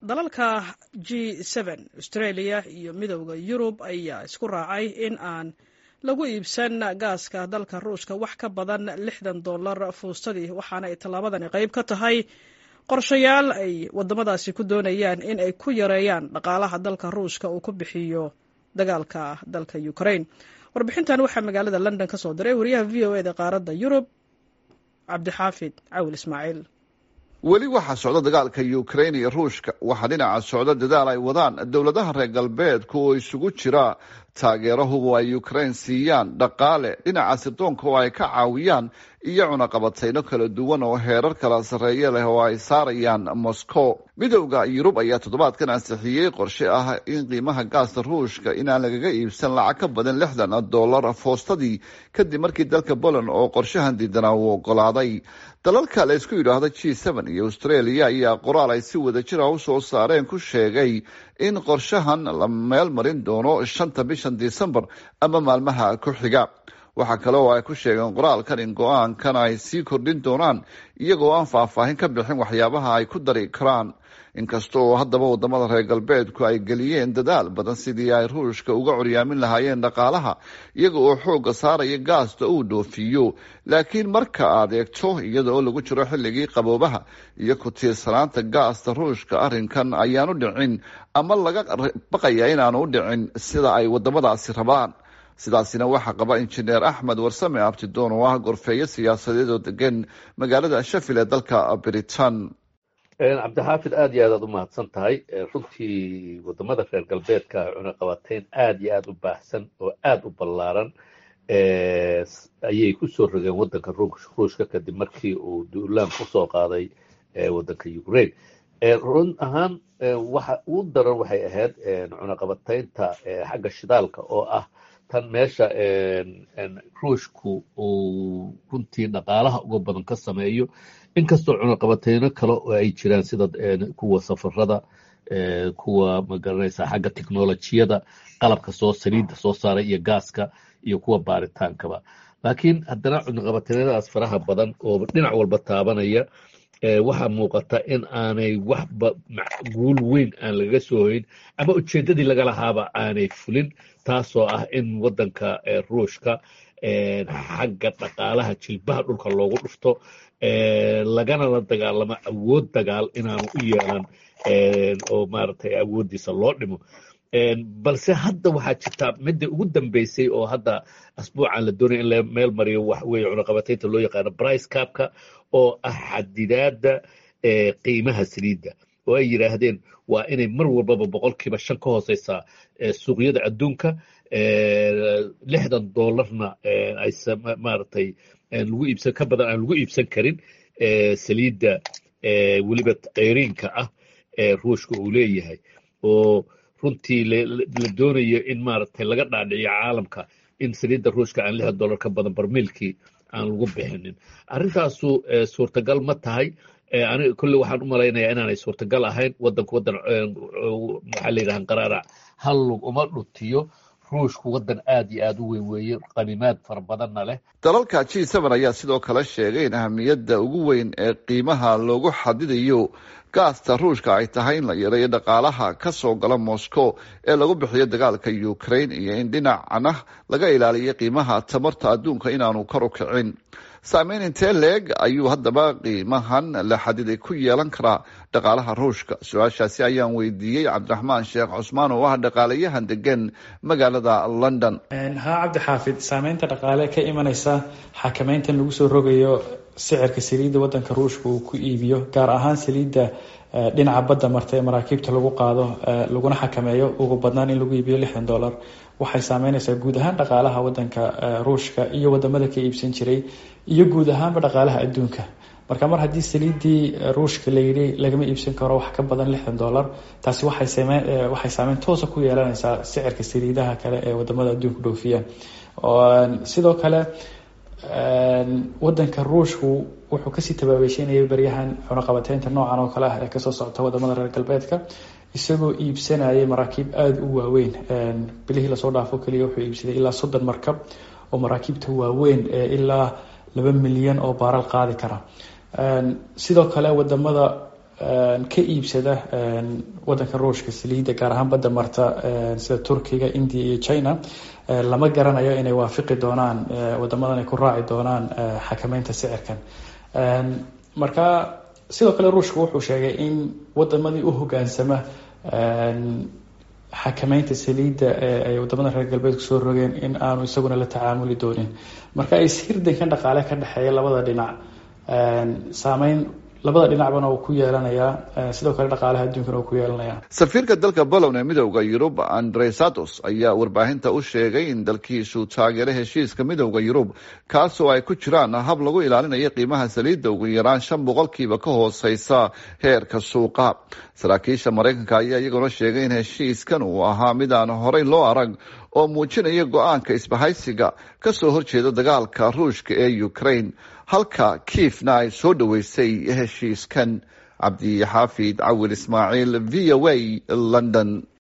dalalka g n australia iyo midowda yurub ayaa isku raacay in aan lagu iibsan gaaska dalka ruushka wax ka badan lixdan dollar fuustadii waxaana ay tallaabadani qayb ka tahay qorshayaal ay wadamadaasi ku doonayaan in ay ku yareeyaan dhaqaalaha dalka ruushka uu ku bixiyo dagaalka dalka ukraine warbixintan waxaa magaalada london ka soo diray wariyaha v o eda qaaradda yurub cabdixaafid cawil ismaaciil weli waxaa socda dagaalka ukrain iyo ruushka waxaa dhinaca socda dadaal ay wadaan dowladaha reer galbeedka oo isugu jira taageerahubu ay ukrain siiyaan dhaqaale dhinaca sirdoonka oo ay ka caawiyaan iyo cunaqabatayno kala duwan oo heerar kala sarreeye leh oo ay saarayaan moscow midowda yurub ayaa toddobaadkan ansixiyey qorshe ah in qiimaha gaasta ruushka inaan lagaga iibsan lacag ka badan lixdan dollar foostadii kadib markii dalka poland oo qorshahan diidanaa uu ogolaaday dalalka la isku yidhaahdo g n iyo australia ayaa qoraal ay si wada jira u soo saareen ku sheegay in qorshahan la meel marin doono shanta bishan disembar ama maalmaha ku xiga waxaa kale oo ay ku sheegeen qoraalkan in go-aankan ay sii kordhin doonaan iyagoo aan faahfaahin ka bixin waxyaabaha ay ku dari karaan inkasta oo haddaba wadamada reer galbeedku ay geliyeen dadaal badan sidii ay ruushka uga curyaamin lahaayeen dhaqaalaha iyaga oo xoogga saaraya gaasta uu dhoofiyo laakiin marka aad eegto iyada oo lagu jiro xilligii qaboobaha iyo ku tiirsanaanta gaasta ruushka arrinkan ayaanu dhicin ama laga baqaya inaanu u dhicin sida ay wadamadaasi rabaan sidaasina waxaa qaba injineer axmed warsame abtidoon oo ah gorfeeyo siyaasadeed oo degan magaalada shafil ee dalka britain cabdixaafid aad iyo aad aad u mahadsan tahay runtii wadamada reer galbeedka cunaqabateyn aad iyo aad u baahsan oo aad u ballaaran ayay kusoo rogeen wadanka ruushka kadib markii uu duulaan kusoo qaaday wadanka ukraine run ahaan waxa ugu daran waxay ahayd cunaqabateynta xagga shidaalka oo ah tan meesha ruushku uu runtii dhaqaalaha uga badan ka sameeyo inkastoo cunaqabateyno kale oo ay jiraan sida kuwa safarada kuwa magaranaysa xagga technolojiyada qalabka soo saliidda soo saaray iyo gaaska iyo kuwa baaritaankaba laakiin haddana cunaqabateynadaas faraha badan oo dhinac walba taabanaya waxaa muuqata in aanay waxba guul weyn aan lagaga soo hoyn ama ujeeddadii laga lahaaba aanay fulin taasoo ah in waddanka ruushka xagga dhaqaalaha jilbaha dhulka loogu dhufto lagana la dagaalamo awood dagaal inaanu u yeelan oo maaragtay awooddiisa loo dhimo balse hadda waxaa jirta midda ugu dambeysay oo hadda asbuucan la doonaya in la meel mariyo wax weye cunaqabateynta loo yaqaano brice capka oo ah xadidaadda qiimaha saliidda oo ay yidhaahdeen waa inay mar walbaba boqolkiiba shan ka hooseysaa suuqyada adduunka lixdan dollarna ay maaragtay lagu iibsan ka badan aan lagu iibsan karin saliidda weliba keyriinka ah ee ruushka uu leeyahay oo runtii la doonayo in maaragtay laga dhaadhiciyo caalamka in saliidda ruushka aan lixdan dollar ka badan barmiilkii aan lagu bixinin arrintaasu suurtagal ma tahay aniga kolle waxaan u malaynayaa inaanay suurtagal ahayn wadanku wadan maxaa la yidhaha qaraarac hal lug uma dhutiyo ruushku waddan aad iyo aad u weyn weeye qanimaad fara badanna leh dalalka g n ayaa sidoo kale sheegay in ahamiyadda ugu weyn ee qiimaha loogu xadidayo gaasta ruushka ay tahay in la yareeyo dhaqaalaha ka soo gala moscow ee lagu bixiyo dagaalka ukraine iyo in dhinacna laga ilaaliyo qiimaha tamarta adduunka inaanu kor u kicin saameyn intee leeg ayuu haddaba qiimahan la xadiday ku yeelan karaa dhaqaalaha ruushka su-aashaasi ayaan weydiiyey cabdiraxmaan sheekh cusmaan oo ah dhaqaalayahan degan magaalada london haa cabdixaafid saameynta dhaqaale ka imaneysa xakameyntan lagu soo rogayo sicirka saliidda wadanka ruushka uu ku iibiyo gaar ahaan saliidda dhinaca badda marta ee maraakiibta lagu qaado laguna xakameeyo ugu badnaan in lagu iibiyo lixdan dollar waxay saameyneysaa guud ahaan dhaqaalaha wadanka ruushka iyo wadamada ka iibsan jiray iyo guud ahaanba dhaqaalaha adduunka marka mar haddii saliiddii ruushka layidhi lagama iibsan karo wax ka badan lixdan dollar taasi waxay saameyn toosa ku yeelaneysaa sicirka saliidaha kale ee wadamada adduunka dhoofiya sidoo kale wadanka ruushku wuxuu kasii tabaabeysheynayay baryahan cunaqabateynta noocan oo kale ah ee kasoo socota wadamada reer galbeedka isagoo iibsanayay maraakiib aada u waaweyn bilihii lasoo dhaafo keliya wuxuu iibsaday ilaa soddon markab oo maraakiibta waaweyn ee ilaa laba milyan oo baaral qaadi kara sidoo kale wadamada ka iibsada wadanka ruushka saliidda gaar ahaan badda marta sida turkiga india iyo china lama garanayo inay waafiqi doonaan wadamadan ay ku raaci doonaan xakameynta sicirkan marka sidoo kale ruushka wuxuu sheegay in wadamadii u hogaansama xakameynta saliidda ee ay wadamada reer galbeedku soo rogeen in aanu isaguna la tacaamuli doonin marka ishirdankan dhaqaale ka dhexeeya labada dhinac saameyn labada dhinacbana uu ku yeelanayaa sidoo kale dhaqaalaha adduunkana uu ku yeelanaya safiirka dalka bolon ee midowda yurub andre satos ayaa warbaahinta u sheegay in dalkiisu taageero heshiiska midowda yurub kaasoo ay ku jiraan hab lagu ilaalinayo qiimaha saliidda ugu yaraan shan boqolkiiba ka hooseysa heerka suuqa saraakiisha maraykanka ayaa iyaguna sheegay in heshiiskan uu ahaa mid aan horey loo arag oo muujinaya go-aanka isbahaysiga kasoo horjeeda dagaalka ruushka ee ukraine halka kiifna ay soo dhoweysay heshiiskan cabdi xaafid cawil ismaaciil v o a london